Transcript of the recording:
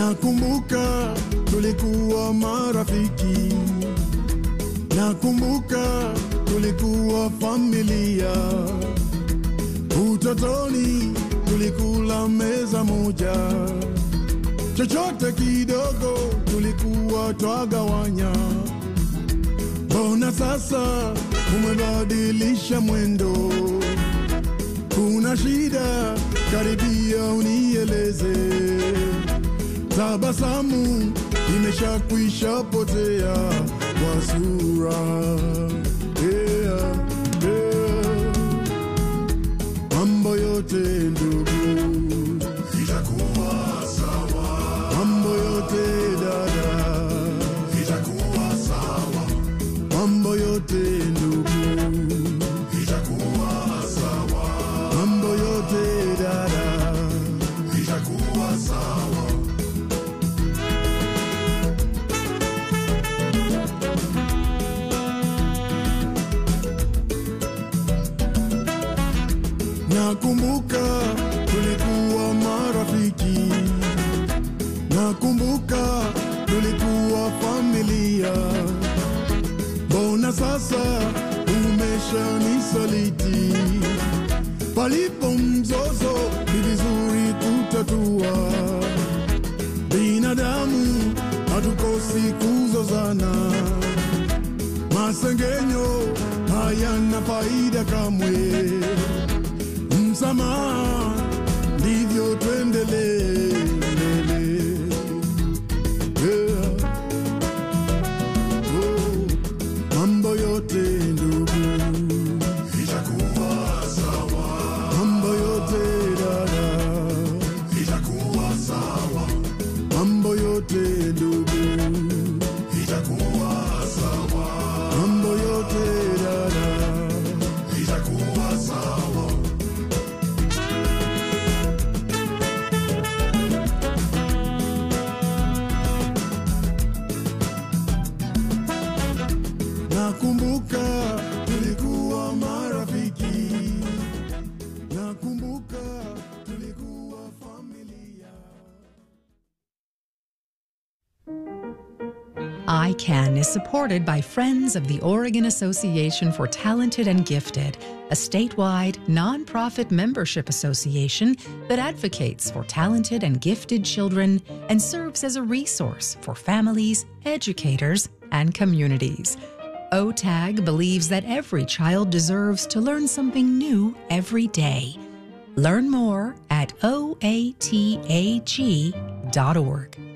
Nakumbuka tulikuwa marafiki, nakumbuka tulikuwa familia. Utotoni tulikula meza moja, chochote kidogo tulikuwa twagawanya. Mbona sasa umebadilisha mwendo? Kuna shida? Karibia unieleze. Tabasamu imeshakwisha potea kwa sura. Yeah, yeah. Mambo yote ndugu itakuwa sawa, mambo yote dada itakuwa sawa, mambo yote ndugu itakuwa sawa, mambo yote dada itakuwa sawa. Nakumbuka tulikuwa marafiki, nakumbuka tulikuwa familia. Mbona sasa umeshanisaliti? Palipo mzozo ni vizuri kutatua. Binadamu hatukosi kuzozana, masengenyo hayana faida kamwe msamaha, ndivyo tuendelee mbele. Yeah. Oh, mambo yote ndugu itakuwa sawa, mambo yote dada itakuwa sawa, mambo yote ndugu itakuwa sawa, mambo yote dada itakuwa sawa. Nakumbuka tulikuwa marafiki, nakumbuka tulikuwa familia. ICANN is supported by Friends of the Oregon Association for Talented and Gifted, a statewide nonprofit membership association that advocates for talented and gifted children and serves as a resource for families, educators, and communities. OTAG believes that every child deserves to learn something new every day. Learn more at oatag.org.